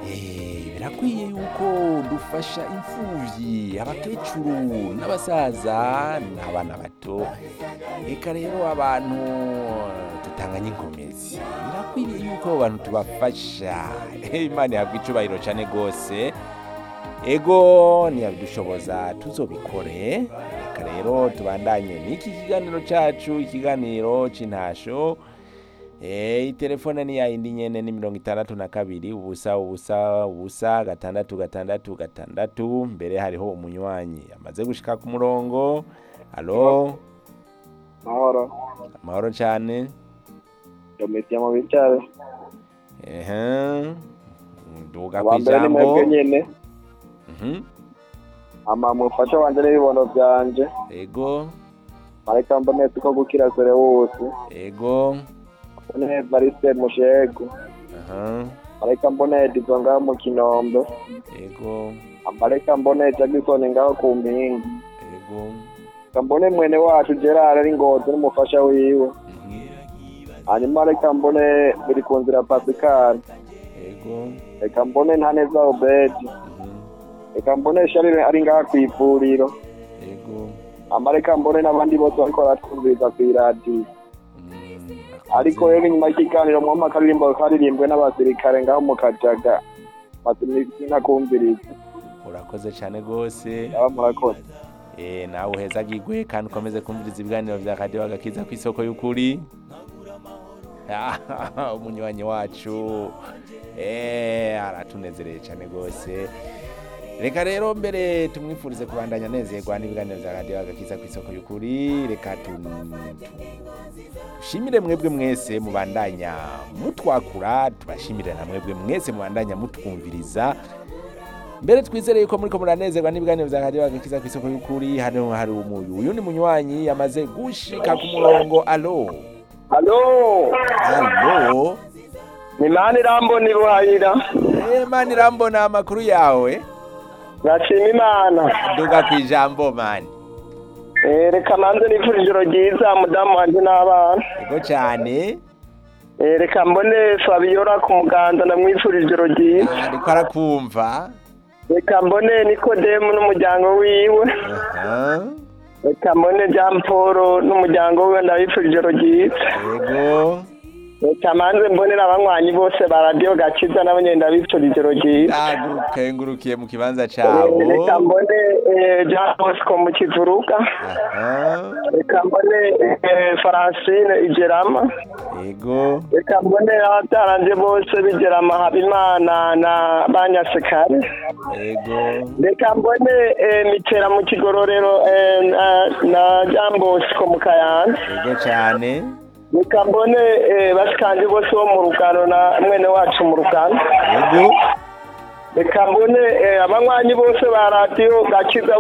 Eh, birakwiye yuko dufasha imfuvyi abakecuru n'abasaza n'abana bato eka rero abantu tutanganye inkomezi birakwiriye yuko abo bantu tubafasha imana ihabwa icubahiro cane gose ego ntiyabidushoboza tuzobikore reka rero tubandanye n'iki kiganiro cacu ikiganiro c'intasho Eh, itelefone ni yayindi nyene ni mirongo itandatu na kabiri ubusa ubusa ubusa gatandatu gatandatu gatandatu mbere hariho umunywanyi amaze gushika ku murongo alo mahoro amahoro cane domitiye mu bicare ehe nduga wa mbere ni mwebwe kw'ijambo nyene Mhm, ama mufasha wanje n'ibibono vyanje ego mareka mbonetse ko gukira sore wose ego mbone evariste mushegu aha mareka mbone edizo ngaho mu kinombe ego amareka mbone jagisoni ngaho ku mpinga ego reka mbone mwene wacu gerard ari ngozi n'umufasha wiwe mhm, hanyuma reka mbone biri ku nzira pasikari ego reka mbone ntaneza obedi mhm, reka mbone sharire ari ngaha kw'ivuriro ego amareka mbone n'abandi bose bariko baratwumviriza kw'iradiyo mm, ariko akoze. rero inyuma y'ikiganiro mwama akaririmbo karirimbwe n'abasirikare ngaho mu kajaga nakumviriza urakoze cyane rwose aba murakoze Eh, nawe uhezagirwe kandi ukomeze kumviriza ibiganiro vya radiyo agakiza ku isoko y'ukuri umunywanyi wacu eh, aratunezereye cyane rwose reka rero mbere tumwifurize kubandanya anezerwa n'ibiganiro vya radiyo agakiza ku isoko y'ukuri reka tu- tu- dushimire mwebwe mwese mubandanya mutwakura tubashimire na mwebwe mwese mubandanya mutwumviriza mbere twizere yuko muriko muranezerwa n'ibiganiro vya radiyo agakiza ku isoko y'ukuri hano hari umuyu uyu ni munywanyi yamaze gushika ku murongo alo halo alo ni mani irambona iruhayira Eh, mani irambona amakuru yawe nashima imana duga ku ijambo mani Eh, reka manze nipfura ijoro ryiza mudamu wanje n'abana ego cyane Eh, reka mbone fabiola ku muganda ndamwipfura ijoro ryiza ariko arakumva reka mbone nikodemu n'umuryango wiwe Aha, reka mbone jean paul n'umuryango wiwe ndabipfura ijoro ryiza ego reka manze mbonera abanywanyi bose ba radiyo gakiza nabo nyene ndabipfura ijoro ryiza agukengurukiye mu kibanza Eh, cabo reka mbone eh, jean bosco mu kivuruga Aha, reka mbone eh, francine igerama ego reka mbone abataranje bose bigerama habimana na banyasekare ego reka mbone eh, mitera mu kigororero eh, na, na jean bosco mu kayanza ego cyane reka mbone eh, bashikanje bose bo mu rugano na mwene wacu mu rugano ego reka mbone eh, abanywanyi bose ba radiyo gakiza